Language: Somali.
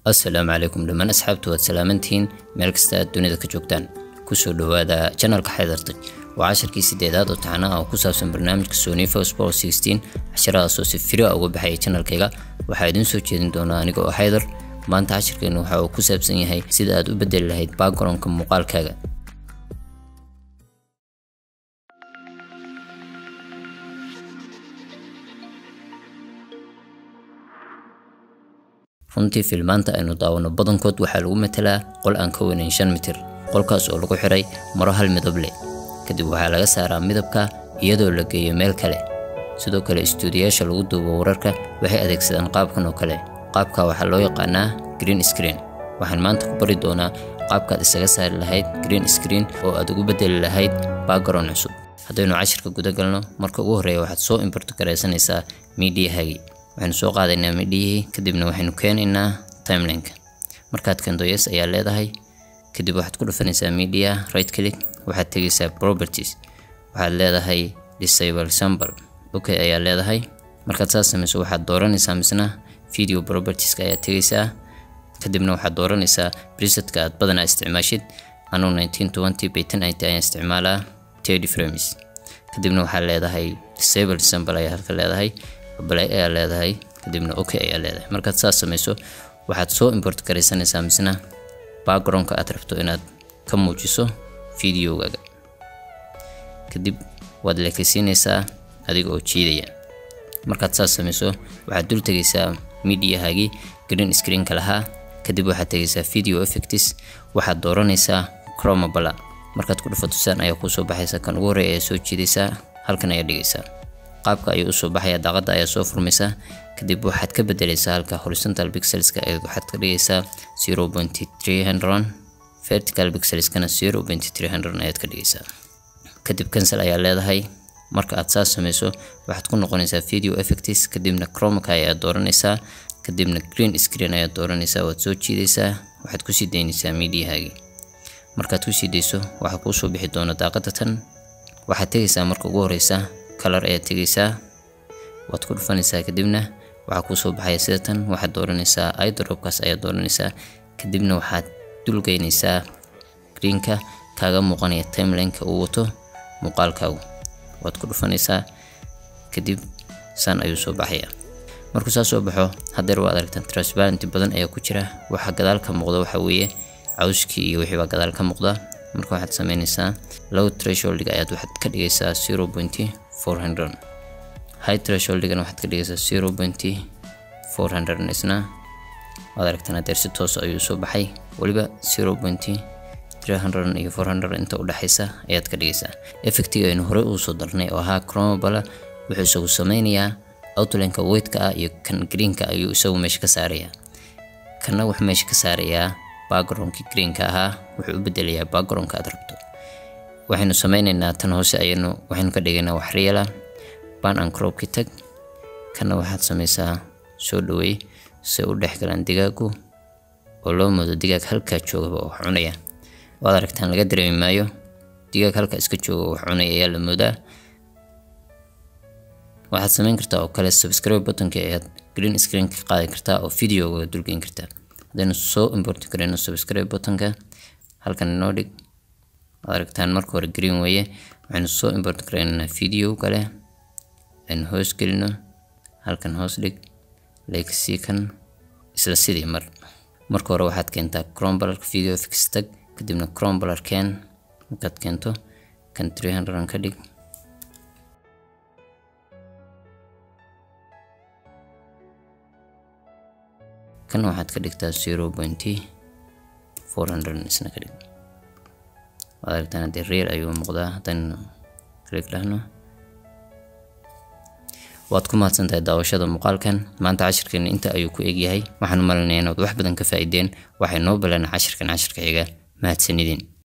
assalaamu calaykum dhammaan asxaabtu waad salaamantihiin meel kasta aad dunida ka joogtaan kusoo dhowaada janalka xaydartay waa cashirkii sideedaad oo taxana ah oo ku saabsan barnaamijka sonifo sport sixteen cashiradaasoo si firi a uga baxaya janalkayga waxaa idiin soo jeedin doonaa aniga oo xaydar maanta cashirkeenu waxa uu ku saabsan yahay sida aad u bedeli lahayd backgroundka muuqaalkaaga runtii filmaanta aynu daawano badankood waxaa lagu matelaa qol aan ka weynayn shan mitir qolkaas oo lagu xiray maro hal midab leh kadib waxaa laga saaraa midabka iyadoo la geeyo meel kale sidoo kale istuudiyaasha lagu duubo wararka waxay adeegsadaan qaabkan oo kale qaabka waxaa loo yaqaanaa green screen waxaan maanta ku bari doonaa qaabkaad isaga saari lahayd green screen oo aad ugu bedeli lahayd background cusub haddaynu cashirka guda galno marka ugu horreeya waxaad soo import garaysanaysaa mediahagi waxaynu soo qaadaynaa midhiyihii kadibna waxaynu keenaynaa timelineka markaad keento yes ayaa leedahay kadib waxaad ku dhufanaysaa media right click waxaad tegaysaa properties waxaad leedahay disable sample okay ayaa leedahay markaad saas samayso waxaad dooranaysaa misna video propertieska ayaad tegaysaa kadibna waxaad dooranaysaa presetka aad badanaa isticmaashid anuu 1920 by 1080 ayaan isticmaalaa 30 frames kadibna waxaad leedahay disable sample ayaa halka leedahay balay ayaa leedahay kadibna okay ayaa leedahay markaad saas samayso waxaad soo import garaysanaysaa misna backgroundka aad rabto inaad ka muujiso videogaaga kadib waad leekaysiinaysaa adiga oo jiidaya markaad saas samayso waxaad dul tegaysaa mediahaagii green screenka lahaa kadib waxaad tegaysaa video effects waxaad dooranaysaa chromabala markaad ku dhufato saan ayaa kuusoo baxaysa kan ugu horreeya ayaa soo jiidaysaa halkan ayaa dhigaysaa qaabka ayuu usoo baxaya daaqada ayaa soo furmaysa kadib waxaad ka bedelaysaa halka horizontal pixelska waxaad ka dhigaysaa zero point three hundred vertical pixelskana zero point three hundred ayaad ka dhigaysaa kadib cancel ayaa leedahay marka aad saas samayso waxaad ku noqonaysaa video effects kadibna chromaka ayaad dooranaysaa kadibna green screen ayaad dooranaysaa waad soo jiidaysaa waxaad kusii daynaysaa mediahaagii markaad kusii dayso waxaa kuusoo bixi doona daaqada tan waxaad tegaysaa marka ugu horeysa color ayaad tegaysaa waad ku dhufanaysaa kadibna waxaa kuusoo baxaya sida tan waxaad dooranaysaa idropkaas ayaad dooranaysaa kadibna waxaad dulgeynaysaa greenka kaaga muuqanaya timelineka uu wato muuqaalkaagu waad ku dhufanaysaa kadib saan ayuu soo baxaya markuu saa soo baxo haddeer waad aragtaan transparenty badan ayaa ku jira waxa gadaal ka muuqda waxa weeye cawskii iyo wixii baa gadaal ka muuqda marka waxaad sameynaysaa low thresholdiga ayaad waxaad ka dhigaysaa zero point four hundred high thresholdigana waxaad ka dhigaysaa zero point four hundred isna waad aragtaan haddeer si toos ayuu soo baxay weliba zero point three hundred iyo four hundred inta u dhexaysa ayaad ka dhigaysaa effectiga aynu horey uu soo darnay oo ahaa chromabala wuxuu isagu sameynayaa outlineka weightka ah iyo kan greenka ayuu isagu meesha ka saarayaa kana wuxuu meesha ka saarayaa backgroundkii greenka ahaa wuxuu u bedelayaa backgroundka aad rabto waxaynu sameynaynaa tan hoose ayaynu waxaynu ka dhigaynaa wax reala ban and cropki tag kana waxaad samaysaa soo dhaweey si u dhex galaan digaagu oo loo moodo digaag halkaa joogaba oo wax cunaya waad aragtaan laga dareemi maayo digaag halkaa iska jooga oo wax cunaya ayaa la moodaa waxaad samayn kartaa oo kale subscribe buttonka ayaad green screen ka qaadi kartaa oo videoga dulgeyn kartaa haddaynu soo import garayno subscribe buttonka halkan inoo dhig waad aragtaan marka hore green weeye waxaynu soo import garaynaa video kale aynu hoos gelino halkan hoos dhig leegsii kan isla sidii mar marka hore waxaad keentaa crombalar video fix tag kadibna crombalar keen markaad keento kan 300 ka dhig kan waxaad ka dhigtaa zero point four hundred isna ka dhig waad aragtaan haddii reer ayuu muuqdaa haddaynu click dhahno waad ku mahadsan tahay daawashada muuqaalkan maanta cashirkeena inta ayuu ku egyahay waxaan u malinayaa inaad wax badan ka faa'iideen waxay noo balana cashirkan cashirka xiga mahadsanidin